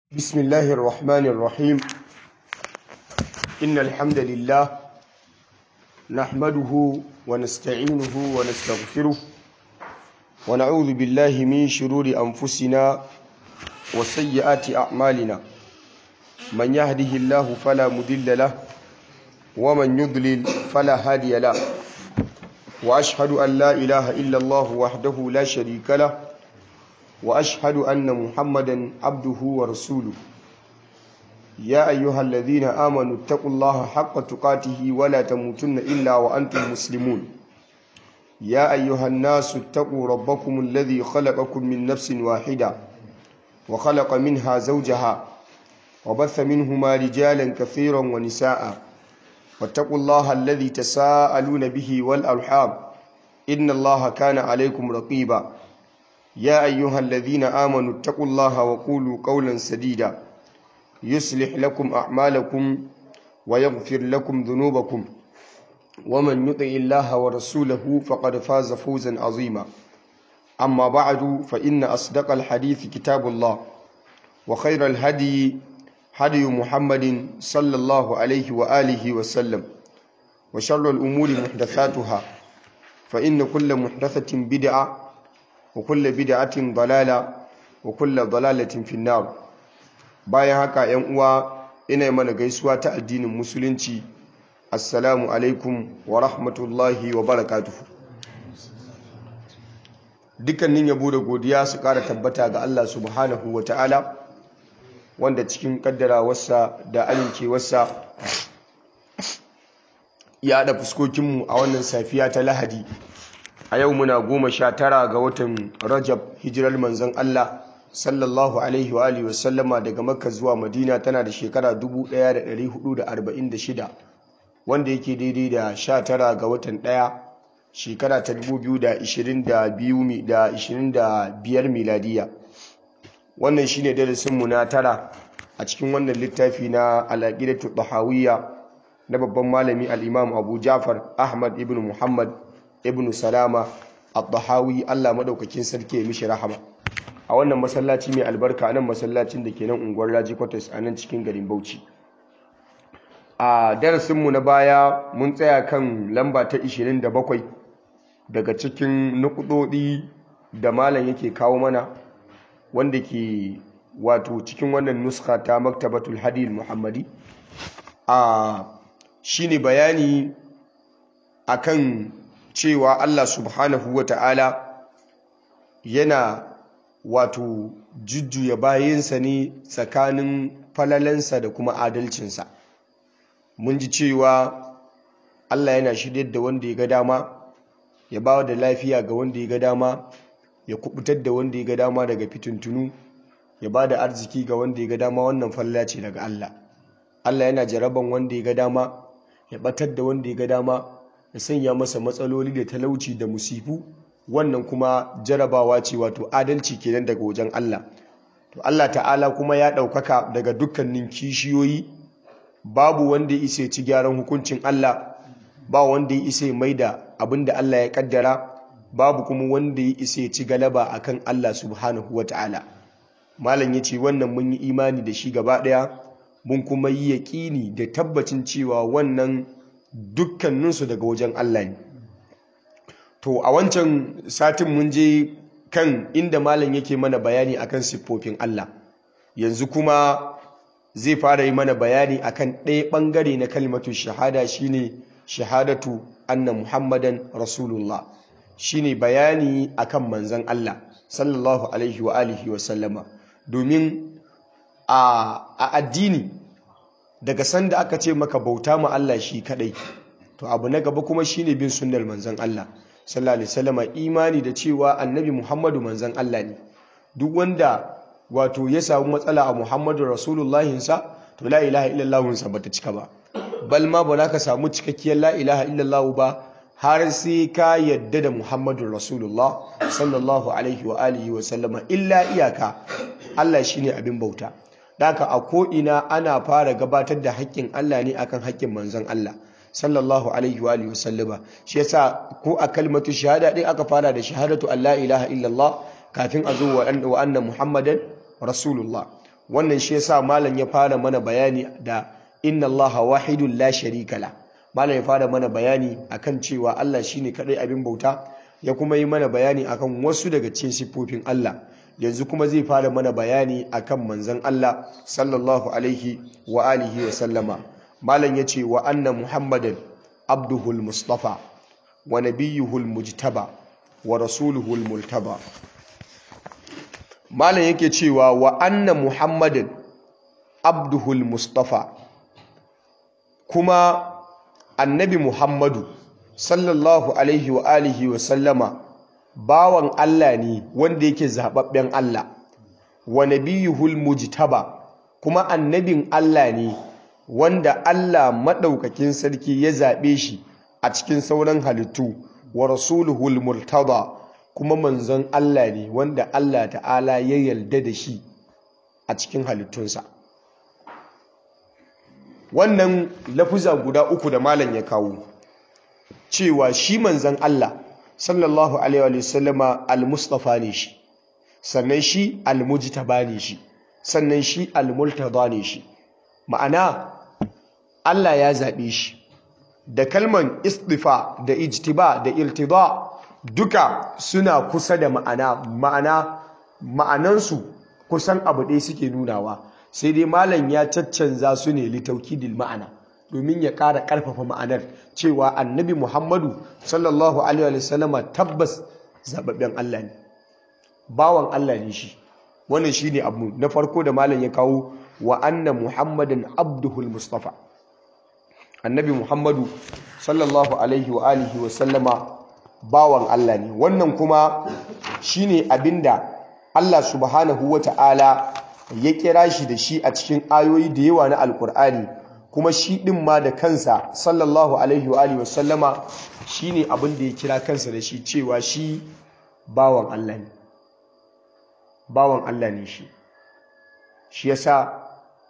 بسم الله الرحمن الرحيم إن الحمد لله نحمده ونستعينه ونستغفره ونعوذ بالله من شرور أنفسنا وسيئات أعمالنا من يهده الله فلا مضل له ومن يضلل فلا هادي له وأشهد أن لا إله إلا الله وحده لا شريك له وأشهد أن محمدا عبده ورسوله يا أيها الذين آمنوا اتقوا الله حق تقاته ولا تموتن إلا وأنتم مسلمون يا أيها الناس اتقوا ربكم الذي خلقكم من نفس واحدة وخلق منها زوجها وبث منهما رجالا كثيرا ونساء واتقوا الله الذي تساءلون به والأرحام إن الله كان عليكم رقيبا يا أيها الذين آمنوا اتقوا الله وقولوا قولا سديدا يصلح لكم أعمالكم ويغفر لكم ذنوبكم ومن يطع الله ورسوله فقد فاز فوزا عظيما أما بعد فإن أصدق الحديث كتاب الله وخير الهدي هدي محمد صلى الله عليه وآله وسلم وشر الأمور محدثاتها فإن كل محدثة بدعة وكل bid'atin dalala wa kulla dalalatin finnar bayan haka yan uwa ina mana gaisuwa ta addinin musulunci assalamu alaikum wa rahmatullahi wa barakatuhu dukkanin yabo da godiya su kara tabbata ga Allah subhanahu wa ta'ala wanda cikin kaddarawarsa da amincewarsa ya haɗa fuskokinmu a wannan safiya ta lahadi a yau muna goma sha tara ga watan rajab hijirar manzon Allah sallallahu alaihi wa alihi wasallama daga makka zuwa madina tana da shekara 1446 wanda yake daidai da sha tara ga watan ɗaya shekara ta 2025 miladiya wannan shine darasinmu na tara a cikin wannan littafi na alaƙidatu tahawiyya na babban malami al-imam abu jafar ahmad ibn muhammad ibn salama al-dahawi Allah madaukakin sarki ya mishi rahama a wannan masallaci mai albarka nan masallacin da ke nan unguwar Raji Quarters a nan cikin garin Bauchi a darasinmu na baya mun tsaya kan lamba ta 27 daga cikin nukudodi da malam yake kawo mana wanda ke wato cikin wannan nuska ta maktabatul hadil muhammadi a shine bayani akan cewa Allah subhanahu wa ta'ala yana wato jujjuya bayansa ne tsakanin falalansa da kuma adalcinsa mun ji cewa Allah yana shiryar da wanda ya ga dama ya ba da lafiya ga wanda ya ga dama ya kubutar da wanda ya ga dama daga fitintunu ya ba da arziki ga wanda ya ga dama wannan falla ce daga Allah Allah yana jaraban wanda ya ga dama ya batar da wanda ya ga dama ya sanya masa matsaloli da talauci da musifu wannan kuma jarabawa ce wato adalci kenan daga wajen Allah to Allah ta'ala kuma ya ɗaukaka daga dukkanin kishiyoyi babu wanda ya isa ci gyaran hukuncin Allah ba wanda ya isa mai da abin da Allah ya kaddara babu kuma wanda ya isa ci galaba akan Allah subhanahu wa ta'ala malam ya ce wannan mun yi imani da shi gaba ɗaya mun kuma yi yaƙini da tabbacin cewa wannan dukkaninsu daga wajen Allah ne to a wancan satin mun je kan inda malam yake mana bayani akan siffofin Allah yanzu kuma zai fara yi mana bayani akan ɗaya ɓangare na kalmatu shahada shine shahadatu anna muhammadan rasulullah shine bayani akan manzan Allah sallallahu alaihi wa alihi wa sallama domin a addini daga sanda aka ce maka bauta ma Allah shi kadai to abu na gaba kuma shine bin sunnar manzon Allah sallallahu alaihi wasallam imani da cewa annabi Muhammadu manzon Allah ne duk wanda wato ya samu matsala a Muhammadu rasulullahi sa to la ilaha illallah sa bata cika ba bal ma ba za ka samu cikakkiyar la ilaha illallah ba har sai ka yadda da Muhammadu rasulullah sallallahu alaihi wa alihi wa sallama illa iyaka Allah shine abin bauta Daka a ko'ina ana fara gabatar da haƙƙin Allah ne akan haƙƙin manzon Allah sallallahu alaihi wa alihi wasallama shi yasa ko a kalmatu shahada din aka fara da shahadatu Allah ilaha illallah kafin a zo wa anna muhammadan rasulullah wannan shi yasa malam ya fara mana bayani da inna allaha wahidun la sharika la malam ya fara mana bayani akan cewa Allah shine kadai abin bauta ya kuma yi mana bayani akan wasu daga cikin siffofin Allah yanzu kuma zai fara mana bayani akan manzon Allah sallallahu alaihi wa alihi wa sallama malam yace wa anna muhammadan abduhul mustafa wa nabiyyuhul mujtaba wa rasuluhul multaba malam yake cewa wa anna muhammadin abduhul mustafa kuma annabi muhammadu sallallahu alaihi wa alihi wa sallama bawan Allah ne wanda yake zababben Allah wa nabiyuhul mujtaba kuma annabin Allah ne wanda Allah madaukakin sarki ya zabe shi a cikin sauran halittu wa rasuluhul murtada kuma manzon Allah ne wanda Allah ta'ala ya yarda da shi a cikin halittunsa wannan lafuza guda uku da malam ya kawo cewa shi manzon Allah sallallahu alaihi wa sallama al-mustafa ne shi sannan shi al-mujtaba ne shi sannan shi al-multada ne shi ma'ana Allah ya zabe shi da kalman istifa da ijtiba da iltida duka suna kusa da ma'ana ma'ana ma'anansu kusan abu ɗaya suke nunawa sai dai malam ya caccanza su ne litaukidil ma'ana domin ya ƙara ƙarfafa ma'anar cewa annabi muhammadu sallallahu alaihi wasallama tabbas zababben allah ne bawan allah ne shi wannan shi ne abu na farko da malam ya kawo wa anna muhammadin abduhul mustafa annabi muhammadu sallallahu alaihi wa alihi wasallama bawan allah ne wannan kuma shine abinda allah subhanahu wa ta'ala ya kira shi da shi a cikin ayoyi da yawa na alkur'ani kuma shi ɗin ma da kansa sallallahu alaihi wa alihi wasallama shine abin da ya kira kansa da shi cewa shi bawan Allah ne bawan Allah ne shi shi yasa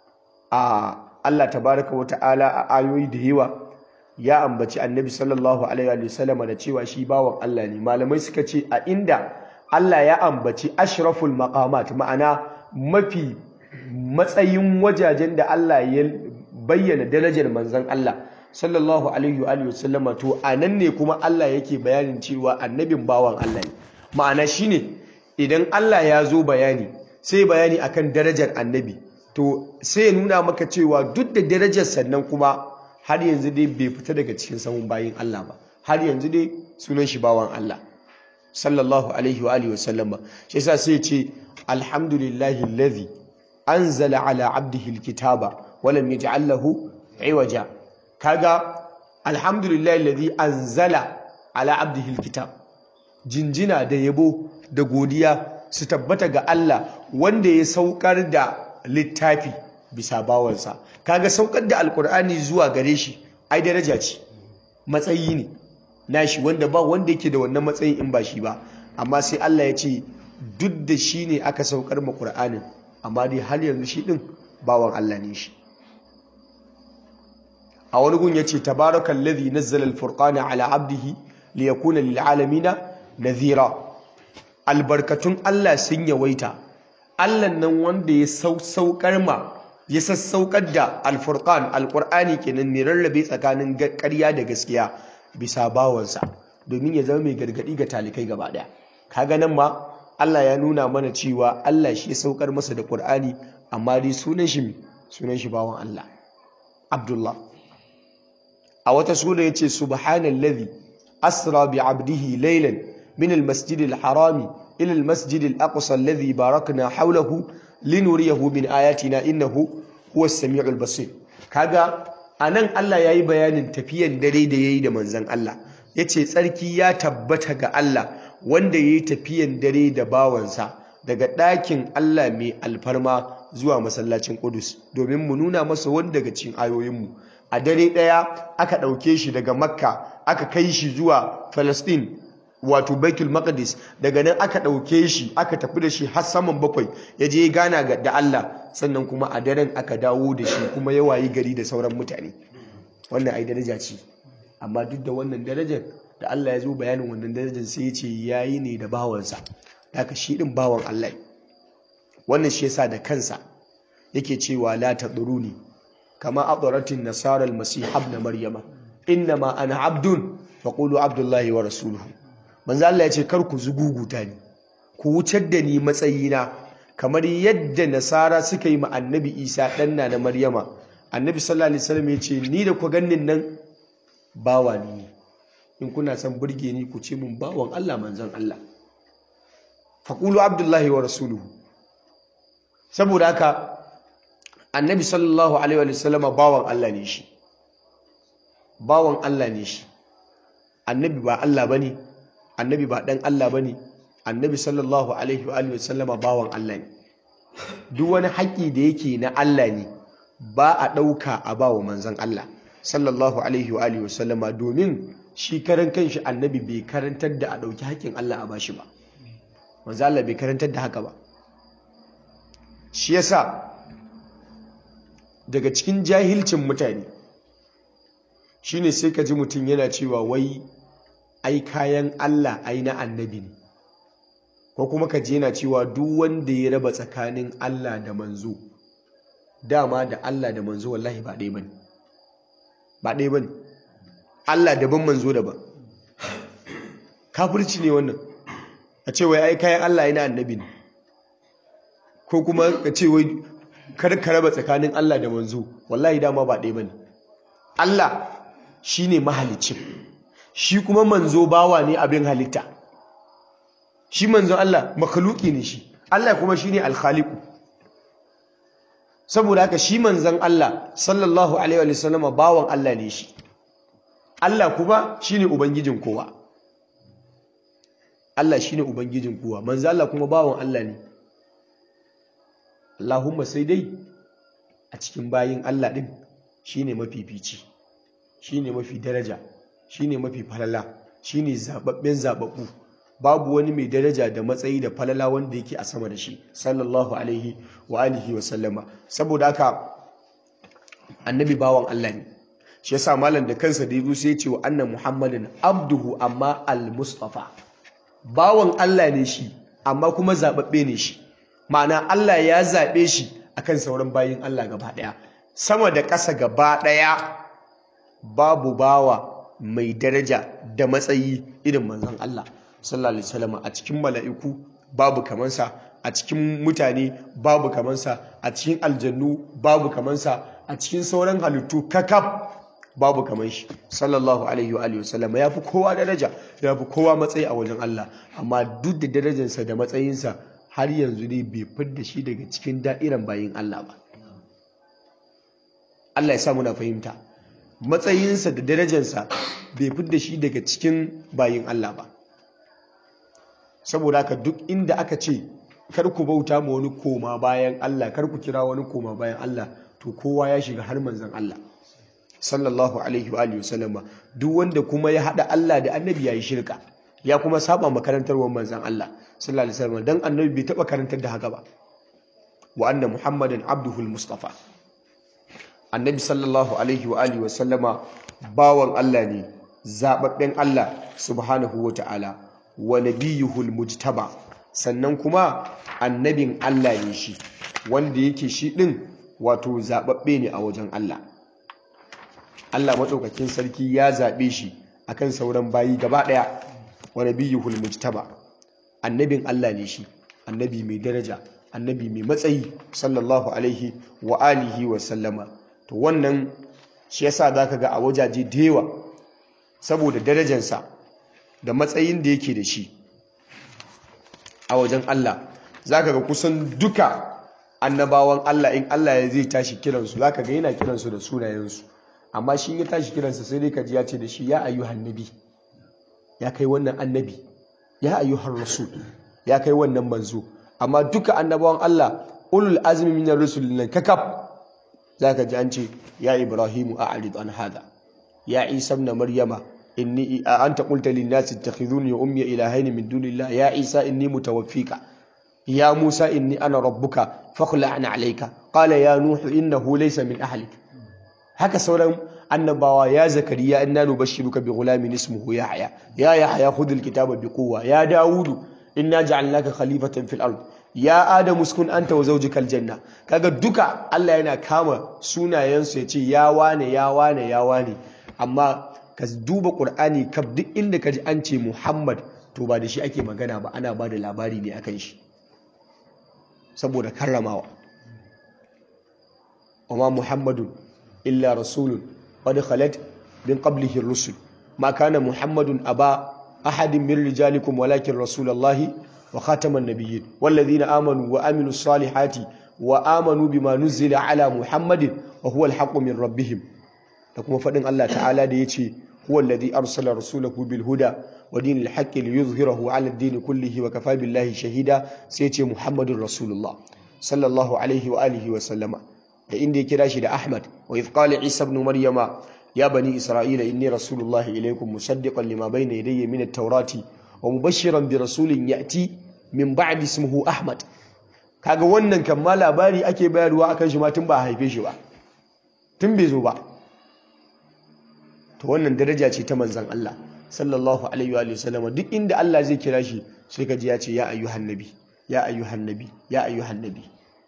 a Allah tabaraka wa ta'ala a ayoyi da yawa ya ambaci annabi sallallahu alaihi wa sallama da cewa shi bawan Allah ne malamai suka ce a inda Allah ya ambaci ashraful maqamat ma'ana mafi matsayin wajajen da Allah ya bayyana darajar manzon Allah sallallahu alaihi wa sallama to anan ne kuma Allah yake bayanin cewa annabin bawan Allah ne ma'ana shine idan Allah ya zo bayani sai bayani akan darajar annabi to sai ya nuna maka cewa duk da darajar sannan kuma har yanzu dai bai fita daga cikin sahun bayin Allah ba har yanzu dai sunan shi bawan Allah sallallahu alaihi wa alihi wasallam shi yasa sai ya ce alhamdulillahi alladhi anzala ala abdihi alkitaba wa lam yaj'al lahu iwaja kaga alhamdulillahi alladhi anzala ala abdihi alkitab jinjina da yabo da godiya su tabbata ga Allah wanda ya saukar da littafi bisa bawansa kaga saukar da alkur'ani zuwa gare shi ai daraja ce matsayi ne nashi wanda ba wanda yake da wannan matsayin in ba shi ba amma sai Allah ya ce duk da shi ne aka saukar ma Qur'anin amma dai har yanzu shi din bawan Allah ne shi a wani gun yace tabarakal ladhi nazzala al-furqana ala abdihi liyakuna lil alamin nadhira albarkatun Allah sun yawaita Allah nan wanda ya saukar ma ya sassaukar da al-furqan al-qur'ani kenan ne rarrabe tsakanin ƙarya da gaskiya bisa bawansa domin ya zama mai gargadi ga talikai gaba daya kaga nan ma Allah ya nuna mana cewa Allah shi ya saukar masa da Qur'ani amma dai sunan shi sunan shi bawan Allah Abdullah a wata sura yace subhanallazi asra bi 'abdihi laylan min al-masjid al-harami ila al-masjid al-aqsa alladhi barakna hawlahu linuriyahu min ayatina innahu huwas samiul basir kaga a nan Allah ya yi bayanin tafiyan dare da ya yi da manzan Allah ya ce tsarki ya tabbata ga Allah wanda ya yi tafiyan dare da bawansa daga ɗakin Allah mai alfarma zuwa masallacin Ƙudus domin mu nuna masa wani daga cikin ayoyinmu a dare ɗaya aka ɗauke shi daga Makka aka kai shi zuwa Falastin wato Baitul Maqdis daga nan aka ɗauke shi aka tafi da shi har saman bakwai ya je gana da Allah sannan kuma a daren aka dawo da shi kuma ya wayi gari da sauran mutane wannan ai daraja ce amma duk da wannan darajar da Allah ya zo bayanin wannan darajar sai ya ce yayi ne da bawansa haka shi din bawan Allah wannan shi yasa da kansa yake cewa la taduruni kama adoratin nasara almasih ibn maryama innama ana abdun faqulu abdullahi wa rasuluhu manzo Allah ya ce kar ku zuguguta ni ku wucar da ni matsayina kamar yadda nasara suka yi ma annabi isa ɗanna na maryama annabi sallallahu alaihi wasallam ya ce ni da ku gannin nan bawa ni in kuna son burge ni ku ce mun bawan Allah manzon Allah faqulu abdullahi wa rasuluhu saboda haka annabi sallallahu alaihi wasallam bawan Allah ne shi bawan Allah ne shi annabi ba Allah bane annabi ba dan Allah bane annabi sallallahu alaihi wa alihi wasallama bawan Allah ne duk wani haƙƙi da yake na Allah ne ba a ɗauka a bawa manzon Allah sallallahu alaihi wa alihi wasallama domin shi karan kanshi annabi bai karantar da a ɗauki haƙƙin Allah a bashi ba manzon Allah bai karantar da haka ba shi yasa daga cikin jahilcin mutane shine sai ka ji mutum yana cewa wai ai kayan Allah ai na annabi ne ko kuma ka je yana cewa duk wanda ya raba tsakanin Allah da manzo dama da Allah da manzo wallahi ba ɗaya bane ba ɗaya bane Allah daban manzo daban kafirci ne wannan a ce wai ai kayan Allah ai na annabi ne ko kuma ka ce wai kar ka raba tsakanin Allah da manzo wallahi dama ba ɗaya bane Allah shine mahalicin shi kuma manzo bawa ne abin halitta shi manzon Allah makhluki ne shi Allah kuma shine al-khaliqu saboda haka shi manzon Allah sallallahu alaihi wa sallama bawan Allah ne shi Allah kuma shine ubangijin kowa Allah shine ubangijin kowa manzon Allah kuma bawan Allah ne Allahumma sai dai a cikin bayin Allah din shine mafifici shine mafi daraja shine mafi falala shine zababben zababbu babu wani mai daraja da matsayi da falala wanda yake a sama da shi sallallahu alaihi wa alihi wa sallama saboda haka annabi bawan Allah ne shi yasa malam da kansa da yazo sai ya ce wa anna muhammadin abduhu amma al-mustafa bawan Allah ne shi amma kuma zababbe ne shi ma'ana Allah ya zabe shi akan sauran bayin Allah gaba daya sama da ƙasa gaba daya babu bawa mai daraja da matsayi irin manzon Allah sallallahu alaihi wasallam a cikin mala'iku babu kamansa a cikin mutane babu kamansa a cikin aljannu babu kamansa a cikin sauran halittu kakaf babu kaman shi sallallahu alaihi wa alihi wasallam ya fi kowa daraja ya fi kowa matsayi a wajen Allah amma duk da darajarsa da matsayinsa har yanzu ne bai fidda shi daga cikin da'iran bayin Allah ba Allah ya sa muna fahimta matsayinsa da darajarsa bai fidda shi daga cikin bayin Allah ba saboda haka duk inda aka ce kar ku bauta ma wani koma bayan Allah kar ku kira wani koma bayan Allah to kowa ya shiga har manzon Allah sallallahu alaihi wa alihi wasallama duk wanda kuma ya hada Allah da annabi yayi shirka ya kuma saba makarantar manzon Allah sallallahu alaihi wasallam dan annabi bai taba karantar da haka ba wa anna muhammadan abduhu mustafa annabi sallallahu alaihi wa alihi wasallama bawan Allah ne zababben Allah subhanahu wa ta'ala wa nabiyuhul mujtaba sannan kuma annabin Allah ne shi wanda yake shi din wato zababbe ne a wajen Allah Allah madaukakin sarki ya zabe shi akan sauran bayi gaba daya wa nabiyuhul mujtaba annabin Allah ne shi annabi mai daraja annabi mai matsayi sallallahu alaihi wa alihi wa sallama to wannan shi yasa zaka ga a wajaje da yawa saboda darajarsa da matsayin da yake da shi a wajen Allah zaka ga kusan duka annabawan Allah in Allah ya zai tashi kiransu zaka ga yana kiransu da sunayensu amma shi ya tashi kiransa sai dai kaji ya ce da shi ya ayyuhan nabi ya kai wannan annabi ya ayyuhan rasul ya kai wannan manzo amma duka annabawan Allah ulul azmi minar rusul nan kakaf zaka ji an ce ya ibrahimu a'rid an hada ya isa ibn maryama inni anta qulta lin nasi ittakhidhuni wa ummi ilahayn min dunillah ya isa inni mutawaffika ya musa inni ana rabbuka fakhla'na alayka qala ya nuh innahu laysa min ahlik haka sauran annabawa ya zakariya inna nubashshiruka bi ghulamin ismuhu yahya ya yahya khudh alkitaba bi quwwa ya daudu inna ja'alnaka khalifatan fil ard ya adamu uskun anta wa zawjukal janna kaga duka Allah yana kama sunayensu ya ce ya wane ya wane ya wane amma ka duba qur'ani kaf duk inda ka ji an ce muhammad to ba da shi ake magana ba ana ba da labari ne akan shi saboda karramawa wama muhammadun illa rasulun qad khalat min qablihi ar-rusul ma kana muhammadun aba ahadin min rijalikum walakin rasulullahi wa khataman nabiyyin walladhina amanu wa amilus salihati wa amanu bima nuzila ala muhammadin wa huwa al min rabbihim da kuma fadin Allah ta'ala da yace huwa alladhi arsala rasulahu bil huda wa dinil haqqi liyuzhirahu ala ad-din kullihi wa kafa billahi shahida sai yace muhammadur rasulullah sallallahu alaihi wa alihi wa sallama da inda ya kira shi da ahmad wa idh qala isa ibn maryama ya bani isra'ila inni rasulullahi ilaykum musaddiqan lima bayna yadayya min at-taurati wa mubashiran bi rasulin ya'ti min ba'di ismihi ahmad kaga wannan kan ma labari ake bayarwa akan shi ma tun ba a haife shi ba tun bai zo ba to wannan daraja ce ta manzon Allah sallallahu alaihi wa sallam duk inda Allah zai kira shi sai ka ji ya ce ya ayyuhan nabi ya ayyuhan nabi ya ayyuhan nabi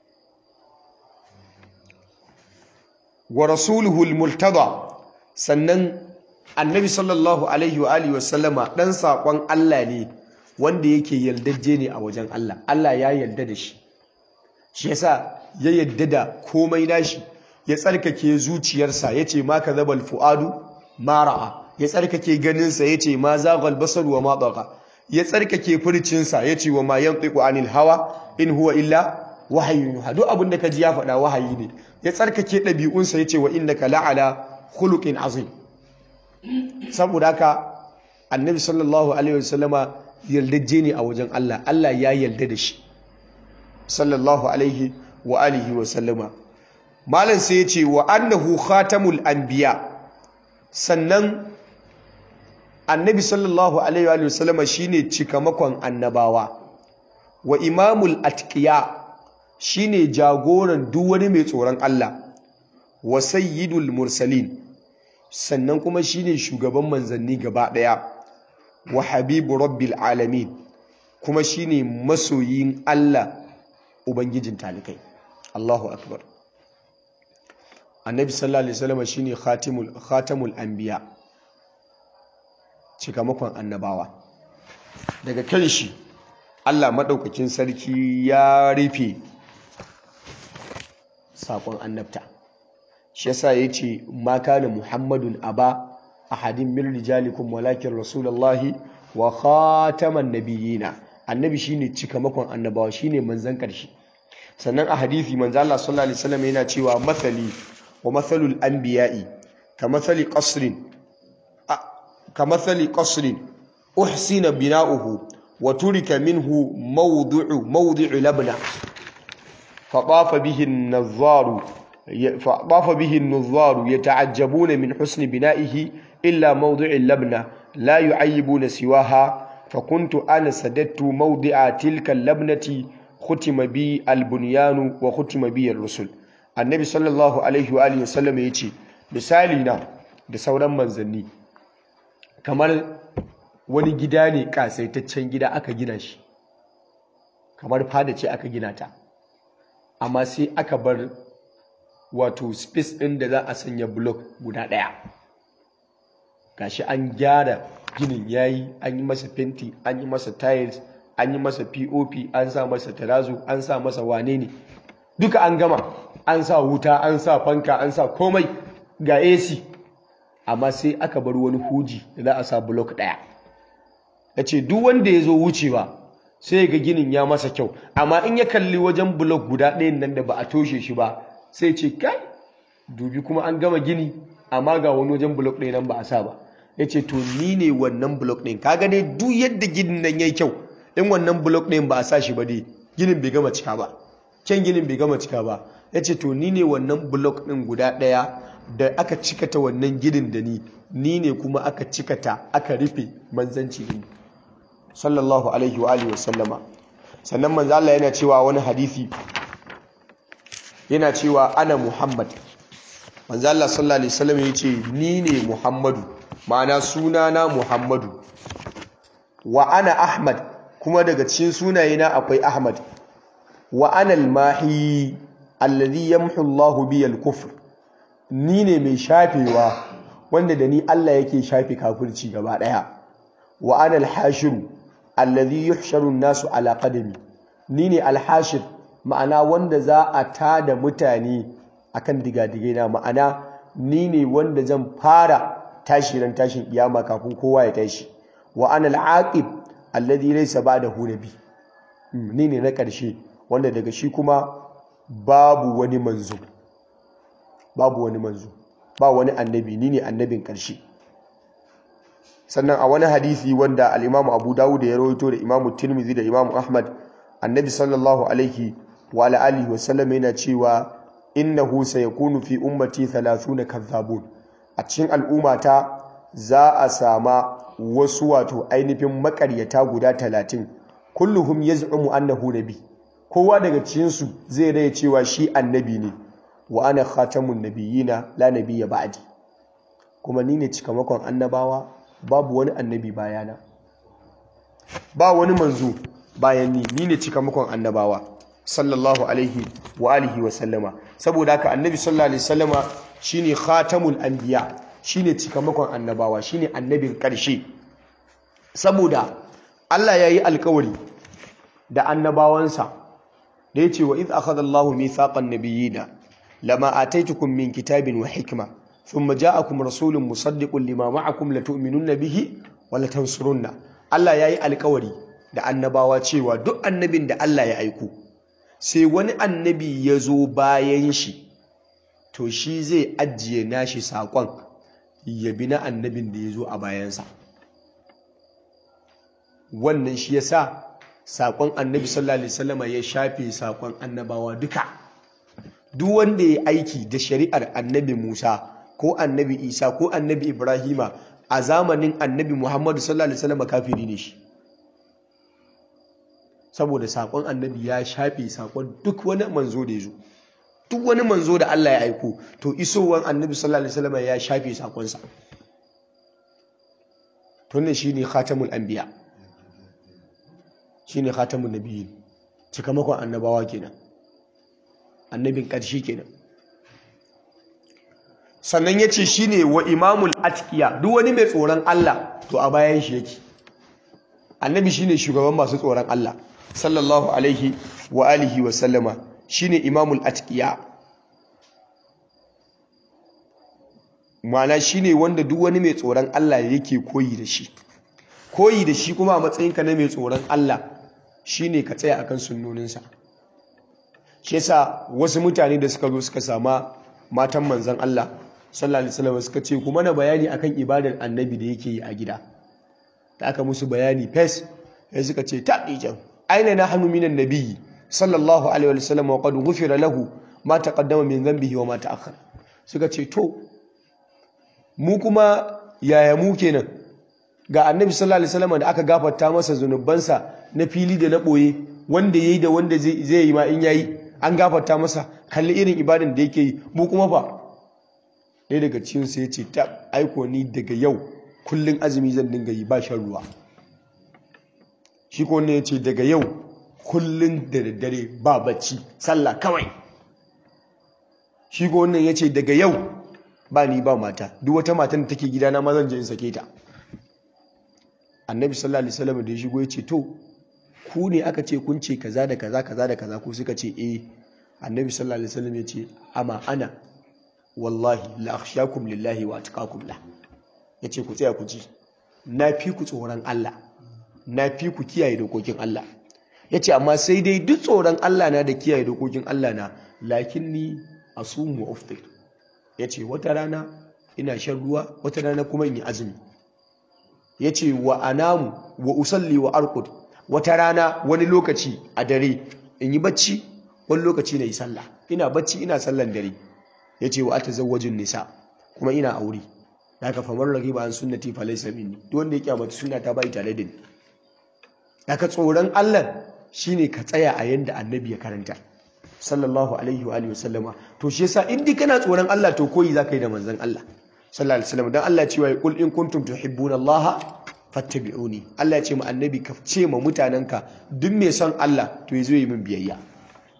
wa rasuluhu al-multada sannan annabi sallallahu alaihi wa alihi wasallama dan sakon Allah ne wanda yake yaldajje ne a wajen Allah Allah ya yarda da shi shi yasa ya yarda da komai nashi ya tsarkake zuciyarsa yace ma kadhabal fuadu ma ra'a ya tsarkake ganinsa yace ma zaghal basar wa ma daqa ya tsarkake furcinsa yace wa ma yantiqu anil hawa in huwa illa wahayin yuha duk abin da ka ji ya faɗa wahayi ne ya tsarkake ɗabi'unsa ya ce wa innaka la'ala khuluqin azim saboda haka annabi sallallahu alaihi wasallama yaldajje ne a wajen Allah Allah ya yarda da shi sallallahu alaihi wa alihi wa sallama malam sai ya ce wa annahu khatamul anbiya sannan annabi sallallahu alaihi wa sallama shine cikamakon annabawa wa imamul atqiya shine jagoran duk wani mai tsoron Allah wa sayyidul mursalin sannan kuma shine shugaban manzanni gaba daya wa habibu rabbil alamin kuma shine masoyin Allah ubangijin talikai Allahu akbar annabi sallallahu alaihi wasallam shine khatimul khatamul anbiya cikamakon annabawa daga kan shi Allah madaukakin sarki ya rufe sakon annabta shi yasa yace ma kana muhammadun aba ahadin min rijalikum walakin rasulullahi wa khataman nabiyina annabi shine cikamakon annabawa shine manzon karshe sannan a hadisi manzo Allah sallallahu alaihi wasallam yana cewa mathali wa mathalul anbiya'i kamathali qasrin kamathali qasrin uhsina bina'uhu wa turika minhu mawdu'u mawdi'u labna فطاف به النظار فطاف به النظار يتعجبون من حسن بنائه إلا موضع اللبنة لا يعيبون سواها فكنت أنا سددت موضع تلك اللبنة ختم بي البنيان وختم بي الرسل النبي صلى الله عليه وآله وسلم يتي مثالنا da sauran manzanni kamar wani gida ne kasaitaccen gida aka gina shi kamar fada ce aka gina ta amma sai aka bar wato space ɗin da za a sanya block guda ɗaya gashi an gyara ginin yayi an yi masa fenti an yi masa tiles an yi masa pop an sa masa tarazo an sa masa wane ne duka an gama an sa wuta an sa fanka an sa komai ga ac amma sai aka bar wani huji da za a sa block ɗaya ya ce duk wanda ya zo wucewa sai ga ginin ya masa kyau amma in ya kalli wajen blok guda ɗayan nan da ba a toshe shi ba sai ce kai dubi kuma an gama gini amma ga wani wajen blok ɗaya nan ba a sa ba ya ce to ni ne wannan blok ɗin kaga dai duk yadda ginin nan ya yi kyau in wannan blok ɗayan ba a sa shi ba dai ginin bai gama cika ba kyan ginin bai gama cika ba ya ce to ni ne wannan blok ɗin guda ɗaya da aka cikata wannan ginin da ni ni ne kuma aka cikata aka rufe manzanci da ni sallallahu alaihi wa alihi wasallama sannan manzo Allah yana cewa wani hadisi yana cewa ana Muhammad manzo Allah sallallahu alaihi wasallam yace ni ne Muhammadu ma'ana sunana Muhammadu wa ana Ahmad kuma daga cikin sunayena akwai Ahmad wa ana al-mahi alladhi yamhu Allahu bi al-kufr ni ne mai shafewa wanda da ni Allah yake shafe kafirci gaba daya wa ana al-hashiru alladhi yuhsharu an-nasu ala qadami ni ne al-hashir ma'ana wanda za a tada mutane akan digadigai na ma'ana ni ne wanda zan fara tashi ran tashin kiyama kafin kowa ya tashi wa ana al-aqib alladhi laysa ba'dahu nabi ni ne na ƙarshe wanda daga shi kuma babu wani manzo babu wani manzo ba wani annabi ni ne annabin ƙarshe sannan a wani hadisi wanda al-Imam Abu Dawud ya rawaito da Imam Tirmidhi da Imam Ahmad annabi sallallahu alaihi wa ala alihi wa sallam yana cewa innahu sayakunu fi ummati 30 kadhabun a cikin al'ummata za a sama wasu wato ainihin makaryata guda 30 kulluhum yaz'umu annahu nabi kowa daga cikin su zai rai cewa shi annabi ne wa ana khatamun nabiyina la nabiyya ba'di kuma ni ne cikamakon annabawa babu wani annabi bayana ba wani manzo bayan ni ni ne cikamakon annabawa sallallahu alaihi wa alihi wa sallama saboda haka annabi sallallahu alaihi wasallama shine khatamul anbiya shine cikamakon annabawa shine annabin karshe saboda Allah yayi alkawari da annabawansa da yace wa idh akhadha Allahu mithaqan nabiyina lama ataitukum min kitabin wa hikma thumma ja'akum rasulun musaddiqun lima ma'akum latu'minunna bihi wa latansurunna Allah yayi alkawari da annabawa cewa duk annabin da Allah ya aiko sai wani annabi ya zo bayan shi to shi zai ajiye nashi saƙon ya bi na annabin da ya zo a bayansa wannan shi ya sa saƙon annabi sallallahu alaihi wasallama ya shafe saƙon annabawa duka duk wanda ya aiki da shari'ar annabi musa ko annabi isa ko annabi ibrahima a zamanin annabi muhammadu sallallahu alaihi wasallama kafiri ne shi saboda saƙon annabi ya shafe saƙon duk wani manzo da ya zo duk wani manzo da Allah ya aiko to isowar annabi sallallahu alaihi wasallam ya shafe saƙonsa to ne shine khatamul anbiya shine khatamun nabiyyin cikamakon annabawa kenan annabin ƙarshe kenan sannan yace shine wa imamul atqiya duk wani mai tsoron Allah to a bayan shi yake annabi shine shugaban masu tsoron Allah sallallahu alaihi wa alihi wa sallama shine imamul atqiya ma'ana shine wanda duk wani mai tsoron Allah yake koyi da shi koyi da shi kuma a matsayinka na mai tsoron Allah shine ka tsaya akan sunnoninsa shi yasa wasu mutane da suka zo suka sama matan manzon Allah sallallahu alaihi wasallam suka ce kuma na bayani akan ibadar annabi da yake yi a gida da aka musu bayani fes sai suka ce ta dijan aina nahnu minan nabiyyi sallallahu alaihi wasallam wa qad ghufira lahu ma taqaddama min dhanbihi wa ma ta'akhkhara suka ce to mu kuma yaya mu kenan ga annabi sallallahu alaihi wasallam da aka gafarta masa zunubansa na fili da na boye wanda yayi da wanda zai zai yi ma in yayi an gafarta masa kalli irin ibadan da yake yi mu kuma fa ɗaya daga cikin su yace ta aiko ni daga yau kullun azumi zan dinga yi ba shan ruwa shi ko ne yace daga yau kullun da daddare ba bacci sallah kawai shi ko wannan yace daga yau ba ni ba mata duk wata matan da take gidana ma zan je in sake ta annabi sallallahu alaihi wasallam da ya shigo yace to ku ne aka ce kun ce kaza da kaza kaza da kaza ko suka ce eh annabi sallallahu alaihi wasallam yace amma ana wallahi la akhshakum lillahi wa atqakum la yace ku tsaya ku ji na fi ku tsoron Allah na fi ku kiyaye dokokin Allah yace amma sai dai duk tsoron Allah na da kiyaye dokokin Allah na lakinni asumu wa uftir yace wata rana ina shan ruwa wata rana kuma in yi azumi yace wa anamu wa usalli wa arqud wata rana wani lokaci a dare in yi bacci wani lokaci na yi sallah ina bacci ina sallan dare yace wa atazawwajun nisa kuma ina aure daga famar ragiba an sunnati fa laysa minni duk wanda ya kyamata sunna ta bai tare da ni daga tsoron Allah shine ka tsaya a yanda annabi ya karanta sallallahu alaihi wa alihi wasallama to shi yasa in dai kana tsoron Allah to koyi zaka yi da manzon Allah sallallahu alaihi wasallam dan Allah cewa qul in kuntum tuhibbuna Allah fattabi'uni Allah ya ce ma annabi ka ce ma mutananka duk mai son Allah to yazo yi min biyayya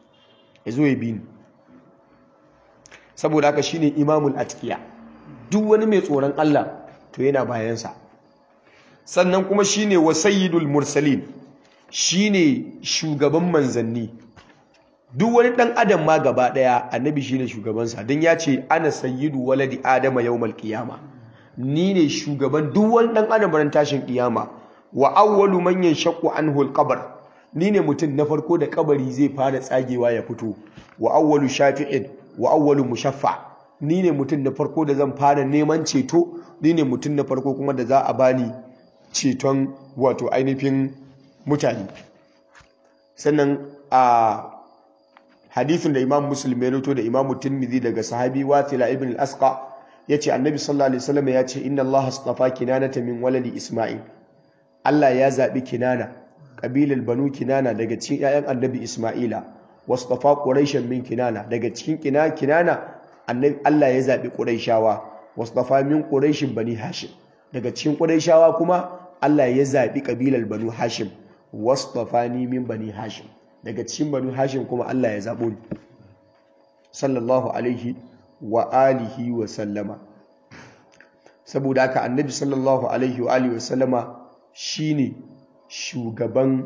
ya zo ya bi ni saboda haka shine imamul atqiya duk wani mai tsoron Allah to yana bayansa sannan kuma shine wa sayyidul mursalin shine shugaban manzanni duk wani dan adam ma gaba daya annabi shine shugabansa dan ya ce ana sayyidu waladi adama yawmal qiyama ni ne shugaban duk wani dan adam ran tashin kiyama wa awwalu man yanshaqqu anhu alqabr ni ne mutum na farko da kabari zai fara tsagewa ya fito wa awwalu shafi'in wa awwalu mushaffa ni ne mutum na farko da zan fara neman ceto ni ne mutum na farko kuma da za a bani ceton wato ainihin mutane sannan a hadithin da imam muslim ya rito da imam tirmidhi daga sahabi wathila ibn al-asqa yace annabi sallallahu alaihi wasallam ya ce inna allaha astafa kinanata min waladi isma'il Allah ya zabi kinana kabilar banu kinana daga cikin 'ya'yan annabi isma'ila wastafa quraishan min kinana daga cikin kina kinana annabi Allah ya zabi quraishawa wastafa min quraishin bani hashim daga cikin quraishawa kuma Allah ya zabi kabilar banu hashim wastafani min bani hashim daga cikin banu hashim kuma Allah ya zabo ni sallallahu alaihi wa alihi wa sallama saboda haka annabi sallallahu alaihi wa alihi wa sallama shine shugaban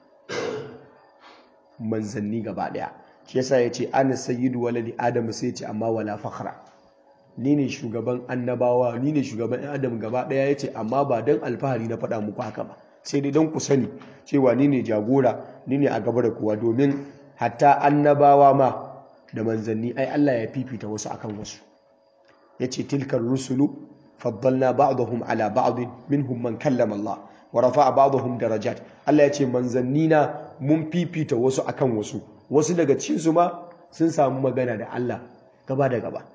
manzanni gaba daya shi yasa yace ana sayyidu waladi adam sai yace amma wala fakhra ni ne shugaban annabawa ni ne shugaban ɗan adam gaba daya yace amma ba dan alfahari na faɗa muku haka ba sai dai don ku sani cewa ni ne jagora ni ne a gaba da kowa domin hatta annabawa ma da manzanni ai Allah ya fifita wasu akan wasu yace tilkar rusulu faddalna ba'dahum ala ba'd minhum man kallama Allah wa rafa'a ba'dahum darajat Allah yace manzanni na mun fifita wasu akan wasu wasu daga cikin su ma sun samu magana da Allah gaba da gaba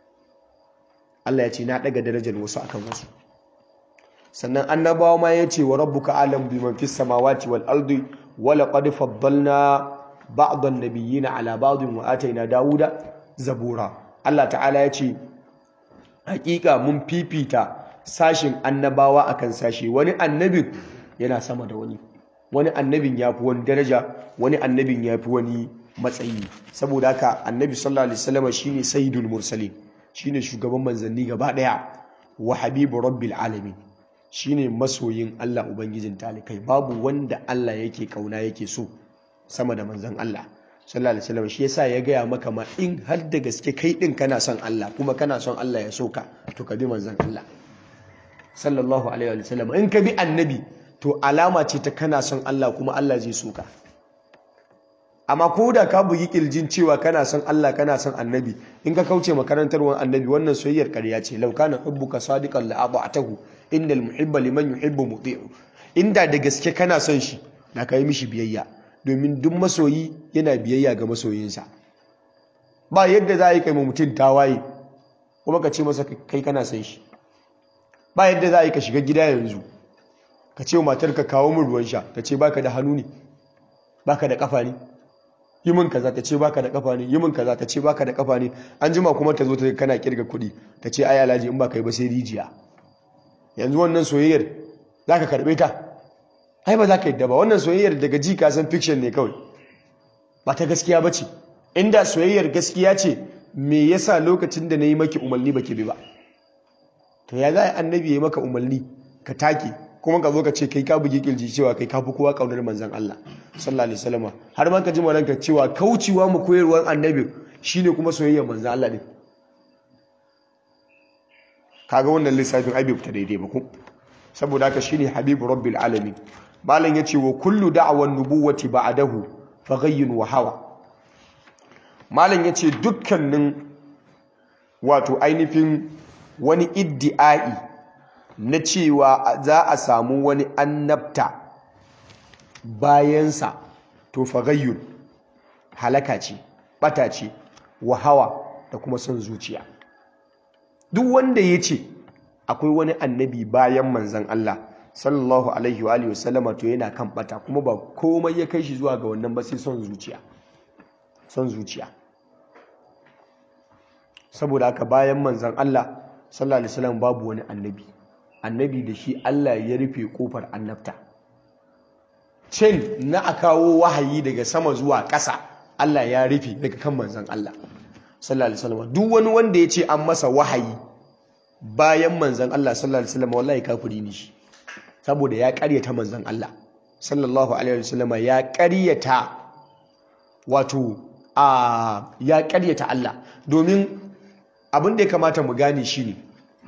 Allah yace na daga darajar wasu akan wasu sannan annabawa ma ya ce wa rabbuka alam biman fis samawati wal ardi wa laqad faddalna ba'd an-nabiyyina ala ba'd wa atayna dawuda zabura Allah ta'ala ya ce hakika mun fifita sashin annabawa akan sashi wani annabin yana sama da wani wani annabin yafi wani daraja wani annabin yafi wani matsayi saboda haka annabi sallallahu alaihi wasallam shine sayyidul mursalin shine shugaban manzanni gaba daya wa habibu rabbil alamin shine masoyin Allah ubangijin talikai babu wanda Allah yake kauna yake so sama da manzon Allah sallallahu alaihi wasallam shi yasa ya gaya maka ma in har da gaske kai din kana son Allah kuma kana son Allah ya so ka to ka bi manzon Allah sallallahu alaihi wasallam in ka bi annabi to alama ce ta kana son Allah kuma Allah zai so ka amma ko da ka bugi kirjin cewa kana son Allah kana son annabi in ka kauce makarantarwar annabi wannan soyayyar ƙarya ce law kana hubbuka sadiqan la ata'tahu innal muhibba liman yuhibbu muti'u inda da gaske kana son shi da kai mishi biyayya domin duk masoyi yana biyayya ga masoyinsa ba yadda za a yi kai mutum tawaye kuma ka ce masa kai kana son shi ba yadda za a yi ka shiga gida yanzu ka ce wa matarka kawo min ruwan sha ta ce baka da hannu ne baka da kafa ne yi min kaza ta ce baka da kafa ne yi min kaza ta ce baka da kafa ne an jima kuma ta zo ta kana kirga kuɗi ta ce ai alhaji in baka yi ba sai rijiya yanzu wannan soyayyar za ka karɓe ta ai ba za ka yadda ba wannan soyayyar daga ji ka san fiction ne kawai ba ta gaskiya ba ce inda soyayyar gaskiya ce me yasa lokacin da na yi maki umarni ba ki bi ba to ya za a annabi ya yi maka umarni ka take kuma ka zo ka ce kai ka bugi kirji cewa kai ka fi kowa kaunar manzon Allah sallallahu alaihi wasallam har ma ka ji ranka cewa kaucewa mu koyarwar annabi shine kuma soyayyar manzon Allah din kaga wannan lissafin ai bai fita daidai ba ko saboda haka shine habibu rabbil alamin malam yace wa kullu da'wan nubuwati ba'dahu faghayyun wa hawa malam yace dukkanin wato ainihin wani iddi'ai na cewa za a samu wani annabta bayansa to faghayyun halaka ce bata ce wa hawa da kuma son zuciya duk wanda ya ce akwai wani annabi bayan manzan Allah sallallahu alaihi wa alihi wasallama to yana kan bata kuma ba komai ya kai shi zuwa ga wannan ba sai son zuciya son zuciya saboda haka bayan manzan Allah sallallahu alaihi wasallam babu wani annabi annabi da shi Allah ya rufe kofar annabta cin na a kawo wahayi daga sama zuwa ƙasa Allah ya rufe daga kan manzon Allah sallallahu alaihi wasallam duk wani wanda ya ce an masa wahayi bayan manzon Allah sallallahu alaihi wasallam wallahi kafiri ne shi saboda ya ƙaryata manzon Allah sallallahu alaihi wasallam ya ƙaryata wato a ya ƙaryata Allah domin abin da ya kamata mu gane shi ne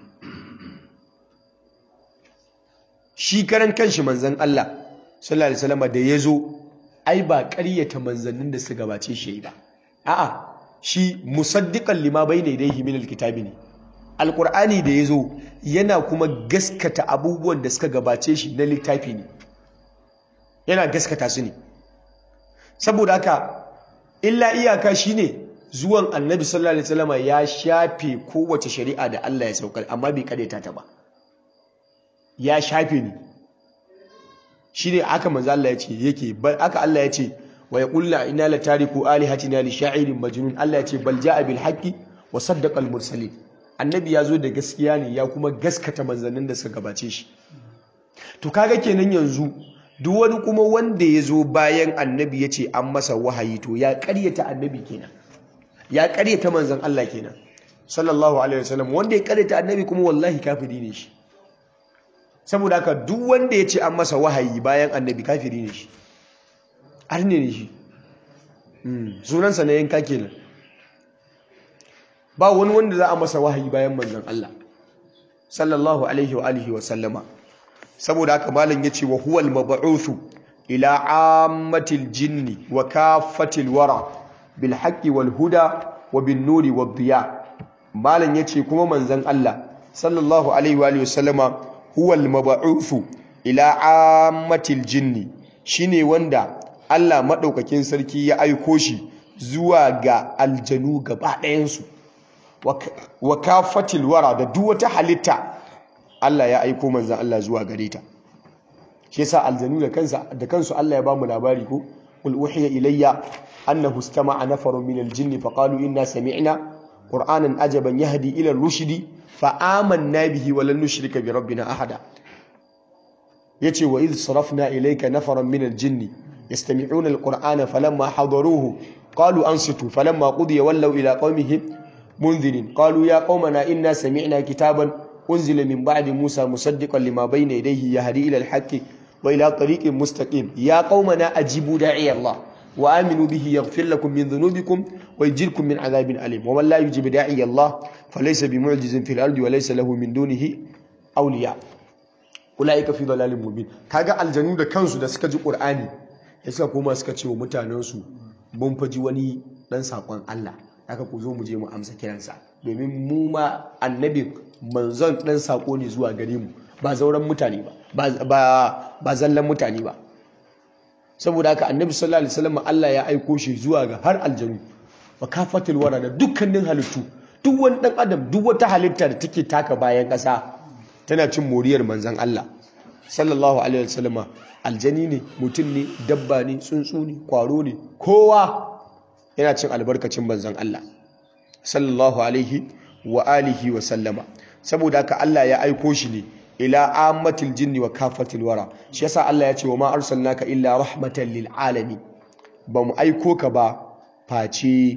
shi karan kanshi manzon Allah sallallahu alaihi wasallam da ya zo ai ba ƙaryata manzannin da su gabace shi ba a'a shi musaddiqan lima bayna yadayhi min alkitabi ne alqur'ani da yazo yana kuma gaskata abubuwan da suka gabace shi na littafi ne yana gaskata su ne saboda haka illa iyaka shine zuwan annabi sallallahu alaihi wasallam ya shafe kowace shari'a da Allah ya saukar amma bai kadaita ta ba ya shafe ni shine aka manzo Allah ya ce yake aka Allah ya ce wa yaqulna inna la tariku alihatina li sha'irin majnun Allah ya ce bal ja'a bil haqqi wa saddaqa al mursalin annabi ya zo da gaskiya ne ya kuma gaskata manzannin da suka gabace shi to kaga kenan yanzu duk wani kuma wanda ya zo bayan annabi ya ce an masa wahayi to ya karyata annabi kenan ya karyata manzan Allah kenan sallallahu alaihi wasallam wanda ya karyata annabi kuma wallahi kafiri ne shi saboda haka duk wanda ya ce an masa wahayi bayan annabi kafiri ne shi arne ne shi sunansa na yanka kenan ba wani wanda za a masa wahayi bayan manzan Allah sallallahu alaihi wa alihi wa sallama saboda haka malam yace wa huwal mab'uthu ila ammatil jinni wa kaffatil wara bil haqqi wal huda wa bin nuri wad diya malam yace kuma manzan Allah sallallahu alaihi wa alihi wa sallama huwal mab'uthu ila ammatil jinni shine wanda Allah madaukakin sarki ya aiko shi zuwa ga aljanu gaba ɗayan su wa kafatil wara da duk wata halitta Allah ya aiko manzon Allah zuwa gare ta shi yasa aljanu da kansa da kansu Allah ya ba mu labari ko qul uhiya ilayya annahu istama'a nafarun minal jinni faqalu inna sami'na qur'anan ajaban yahdi ila ar-rushdi fa amanna bihi wa lan nushrika bi rabbina ahada yace wa idh sarafna ilayka nafaran minal jinni yastami'una al-qur'ana falamma hadaruhu qalu ansitu falamma qudiya wallaw ila qaumihim منذرين قالوا يا قومنا إنا سمعنا كتابا أنزل من بعد موسى مصدقا لما بين يديه يهدي إلى الحق وإلى طريق مستقيم يا قومنا أجيبوا داعي الله وآمنوا به يغفر لكم من ذنوبكم ويجركم من عذاب أليم ومن لا يجيب داعي الله فليس بمعجز في الأرض وليس له من دونه أولياء أولئك في ضلال مبين كاغا الجنود كانسو da suka ji Qur'ani suka koma suka ce wa mutanensu mun faji wani dan sakon Allah haka ku zo mu je mu amsa kiransa domin mu ma annabi manzon dan sako ne zuwa gare mu ba zauren mutane ba ba zallan mutane ba saboda haka annabi sallallahu alaihi wasallam Allah ya aiko shi zuwa ga har aljanu wa kafatul wara da dukkanin halittu duk wani dan adam duk wata halitta da take taka bayan kasa tana cin moriyar manzon Allah sallallahu alaihi wasallama aljani ne mutum ne dabba ne tsuntsu ne kwaro ne kowa yana cin albarkacin banzan Allah sallallahu alaihi wa alihi wa sallama saboda haka Allah ya aiko shi ne ila ammatil jinni wa kafatil wara shi yasa Allah ya ce wa ma arsalnaka illa rahmatan lil alamin ba mu aiko ka ba face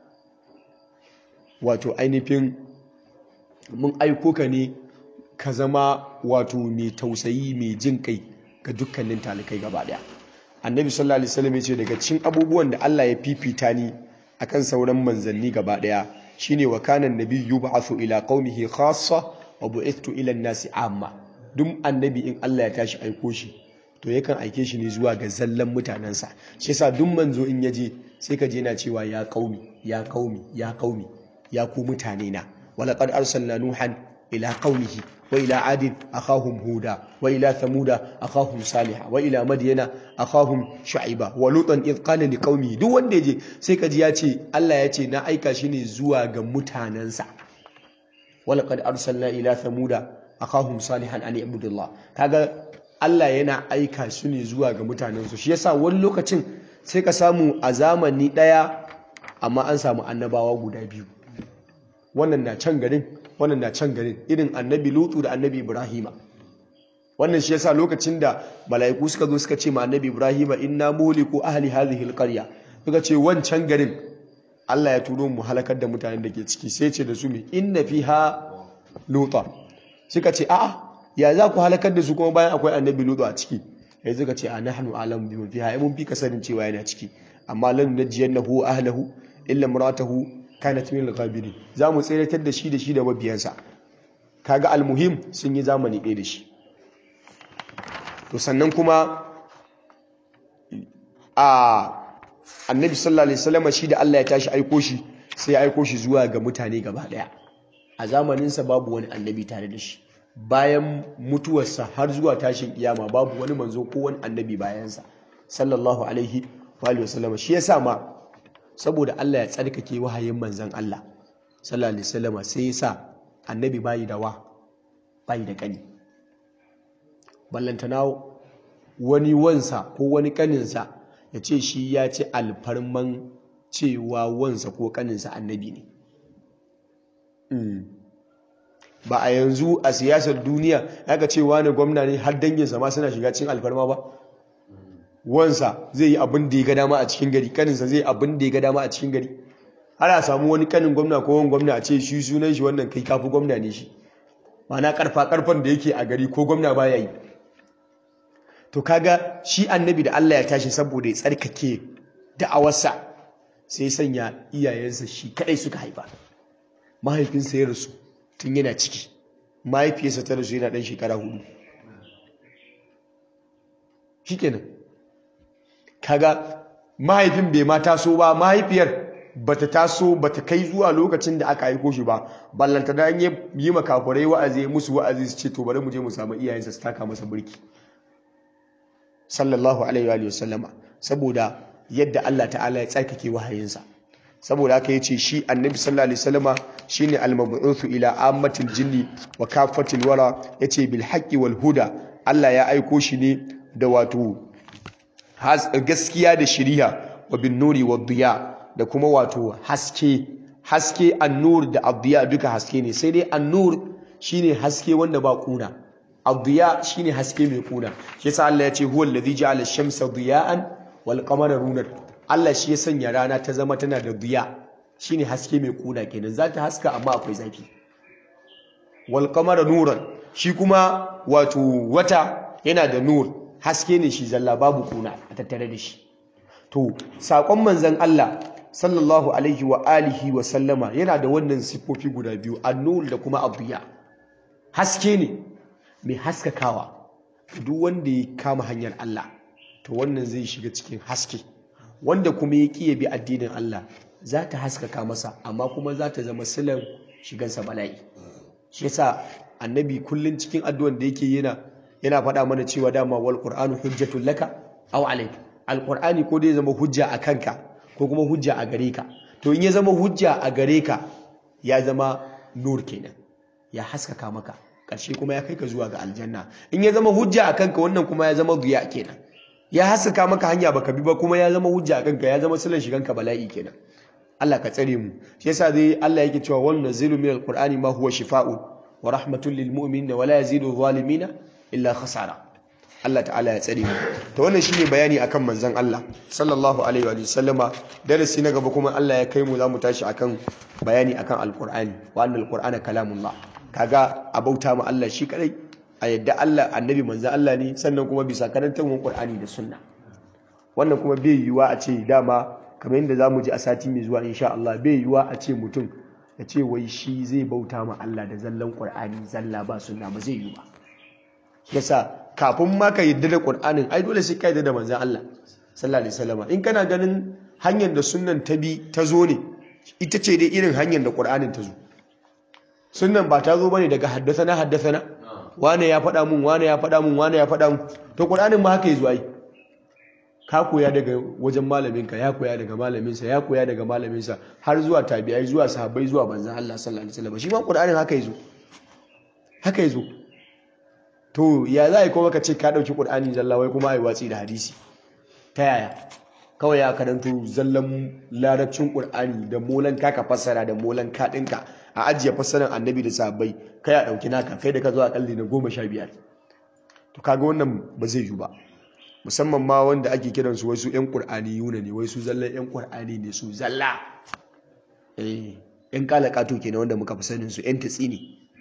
wato ainihin mun aiko ka ne ka zama wato mai tausayi mai jin kai ga dukkanin talikai gaba daya annabi sallallahu alaihi wasallam yace daga cikin abubuwan da Allah ya fifita ni akan sauran manzanni gaba daya shine wa kana annabi yub'athu ila qaumihi khassa wa bu'ithtu ila an-nasi amma duk annabi in Allah ya tashi aiko shi to yakan aike shi ne zuwa ga zallan mutanansa shi yasa duk manzo in yaje sai ka je na cewa ya qaumi ya qaumi ya qaumi ya ku mutane na walaqad arsalna nuhan ila qaumihi وإلى عاد أخاهم هودا وإلى ثمود أخاهم صالحا وإلى مدين أخاهم شعيبا ولوطا إذ قال لقومه duk wanda yaje sai kaji ya ce Allah ya ce na aika shi ne zuwa ga mutanansa walaqad arsalna ila thamuda akhahum salihan an ibudullah kaga Allah yana aika su ne zuwa ga mutanensu shi yasa wani lokacin sai ka samu a zamani daya amma an samu annabawa guda biyu wannan na can garin wannan na can garin irin annabi lutu da annabi ibrahima wannan shi yasa lokacin da mala'iku suka zo suka ce ma annabi ibrahima inna muliku ahli hadhihi alqarya suka ce wancan garin Allah ya turo mu halakar da mutanen da ke ciki sai ce da su mai inna fiha luta suka ce a'a ya za ku halakar da su kuma bayan akwai annabi lutu a ciki ya suka ce a nahnu alam bi man fiha ai mun fi ka sanin cewa yana ciki amma lan najiyannahu wa ahlihi illa imratahu kanat min al-ghabirin za mu tsiratar da shi da shi da mabiyansa kaga almuhim sun yi zamani ɗaya da shi to sannan kuma a annabi sallallahu alaihi wasallam shi da Allah ya tashi aiko shi sai ya aiko shi zuwa ga mutane gaba daya a zamaninsa babu wani annabi tare da shi bayan mutuwarsa har zuwa tashin kiyama babu wani manzo ko wani annabi bayansa sallallahu alaihi wa alihi wasallam shi yasa ma saboda Allah ya tsarkake wahayin manzon Allah sallallahu alaihi wasallam sai yasa annabi bayi da wa bayi da kani ballantana wani wansa ko wani kaninsa ya ce shi ya ci alfarman cewa wansa ko kaninsa annabi ne ba a yanzu a siyasar duniya aka ce wani gwamna ne har danginsa ma suna shiga cin alfarma ba wansa zai yi abin da ya ga dama a cikin gari kaninsa zai yi abin da ya ga dama a cikin gari har a samu wani kanin gwamna ko wani gwamna a ce shi sunan shi wannan kai kafi gwamna ne shi mana karfa karfan da yake a gari ko gwamna baya yi to kaga shi annabi da Allah ya tashi saboda ya tsarkake da'awarsa sai sanya iyayensa shi kadai suka haifa mahaifinsa ya rasu tun yana ciki mahaifiyarsa ta rasu yana dan shekara hudu shikenan kaga mahaifin bai ma taso ba mahaifiyar bata taso bata kai zuwa lokacin da aka aiko shi ba ballanta da an yi makafurai wa'azi musu wa'azi su ce to bari mu je mu samu iyayensa su taka masa burki sallallahu alaihi wa sallama saboda yadda Allah ta'ala ya tsarkake wahayinsa saboda haka yace shi annabi sallallahu alaihi wasallama shine al-mab'uthu ila ammatil jinni wa kafatil wara yace bil haqqi wal huda Allah ya aiko shi ne da wato gaskiya da shiriya wa bin nuri wa diya da kuma wato haske haske an-nur da ad duka haske ne sai dai an-nur shine haske wanda ba kuna ad shine haske mai kuna shi yasa Allah ya ce huwal ladhi ja'ala ash-shamsa diya'an wal qamara nuran Allah shi ya sanya rana ta zama tana da diya shine haske mai kuna kenan za ta haska amma akwai zafi wal qamara nuran shi kuma wato wata yana da nur haske ne shi zalla babu kuna a tattare da shi to sakon manzon Allah sallallahu alaihi wa alihi wa sallama yana da wannan sifofi guda biyu an-nur da kuma ad haske ne mai haskakawa duk wanda ya kama hanyar Allah to wannan zai shiga cikin haske wanda kuma ya kiye bi addinin Allah za ta haskaka masa amma kuma za ta zama silan shigansa bala'i shi yasa annabi kullun cikin addu'an da yake yana yana faɗa mana cewa dama wal qur'anu hujjatul laka aw alayk alqur'ani ko dai zama hujja a kanka ko kuma hujja a gare ka to in ya zama hujja a gare ka ya zama nur kenan ya haskaka maka ƙarshe kuma ya kai ka zuwa ga aljanna in ya zama hujja a kanka wannan kuma ya zama duya kenan ya haskaka maka hanya baka bi ba kuma ya zama hujja a kanka ya zama silan shiganka bala'i kenan Allah ka tsare mu shi yasa dai Allah yake cewa wannan nazilu min alqur'ani ma huwa shifaa'un wa rahmatul lil mu'minina wa la yazidu zalimina illa khasara Allah ta'ala ya tsare mu to wannan shine bayani akan manzon Allah sallallahu alaihi wa sallama darasi na gaba kuma Allah ya kai mu zamu tashi akan bayani akan alqur'ani wa annal qur'ana kalamullah kaga a bauta ma Allah shi kadai a yadda Allah annabi manzan Allah ne sannan kuma bisa karantar Qur'ani da sunna wannan kuma bai yiwuwa a ce dama kamar yadda zamu ji a sati mai zuwa insha Allah bai yiwuwa a ce mutum ya ce wai shi zai bauta ma Allah da zallan Qur'ani zalla ba sunna ba zai yiwu ba yasa kafin ma ka yadda da Qur'anin ai dole sai ka yadda da manzan Allah sallallahu alaihi wasallam in kana ganin hanyar da sunnan ta bi ta zo ne ita ce dai irin hanyar da Qur'anin ta zo sunnan ba ta zo bane daga haddasana haddasana wane ya faɗa mun wane ya faɗa mun wane ya faɗa mun to qur'anin ma haka yazo ai ka koya daga wajen malaminka ya koya daga malaminsa ya koya daga malaminsa har zuwa tabi'ai zuwa sahabbai zuwa manzon Allah sallallahu alaihi wasallam shi ma qur'anin haka yazo haka yazo to ya za a yi kuma ka ce ka ɗauki qur'ani zalla wai kuma ai watsi da hadisi ta yaya kawai ya karanto zallan larabcin qur'ani da molan ka ka fassara da molan ka ɗinka a ajiye fassarar annabi da sahabbai kai a ɗauki naka kai da ka zo a kalli na goma sha biyar to kaga wannan ba zai yi ba musamman ma wanda ake kiransu wai su ƴan ƙur'ani yuna ne wai su zallan ƴan ƙur'ani ne su zalla eh ƴan kalakato kenan wanda muka fi sanin su ƴan tatsini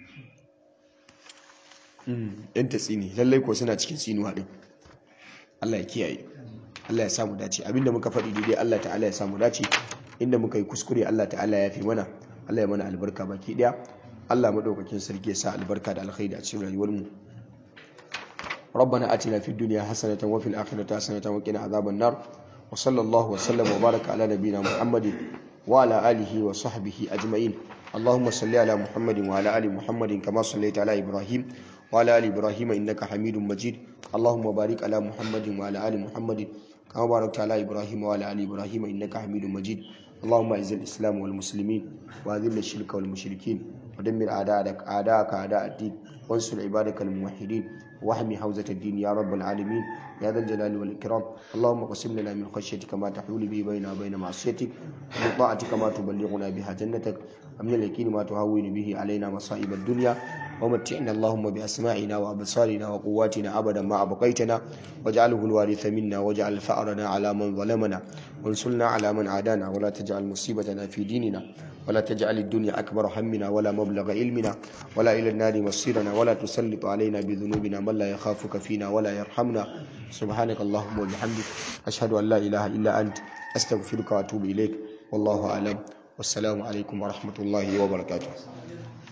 ƴan tatsini lallai ko suna cikin tsinuwa din Allah ya kiyaye Allah ya samu dace abinda muka faɗi daidai Allah ta'ala ya samu dace inda muka yi kuskure Allah ta'ala ya fi mana Allah ya mana albarka baki daya Allah madaukakin sarki ya sa albarka da alkhairi a cikin rayuwar mu ربنا آتنا في الدنيا حسنة وفي الآخرة حسنة وقنا عذاب النار وصلى الله وسلم وبارك على نبينا محمد وعلى آله وصحبه أجمعين اللهم صل على محمد وعلى آل محمد كما صليت على إبراهيم وعلى آل إبراهيم إنك حميد مجيد اللهم بارك على محمد وعلى آل محمد كما باركت على إبراهيم وعلى آل إبراهيم إنك حميد مجيد اللهم أعز الإسلام والمسلمين وأذل الشرك والمشركين ودمر أعداءك أعداءك أعداء الدين وانصر عبادك الموحدين واحمي حوزة الدين يا رب العالمين يا ذا الجلال والإكرام اللهم قسم لنا من خشيتك ما تحول به بيننا وبين معصيتك ومن طاعتك ما تبلغنا بها جنتك ومن اليقين ما تهون به علينا مصائب الدنيا ومتعنا اللهم بأسماعنا وأبصارنا وقواتنا أبدا ما أبقيتنا واجعله الوارث منا واجعل فأرنا على من ظلمنا وانصرنا على من عادانا ولا تجعل مصيبتنا في ديننا ولا تجعل الدنيا أكبر همنا ولا مبلغ علمنا ولا إلى النار مصيرنا ولا تسلط علينا بذنوبنا من لا يخافك فينا ولا يرحمنا سبحانك اللهم وبحمدك أشهد أن لا إله إلا أنت أستغفرك وأتوب إليك والله أعلم والسلام عليكم ورحمة الله وبركاته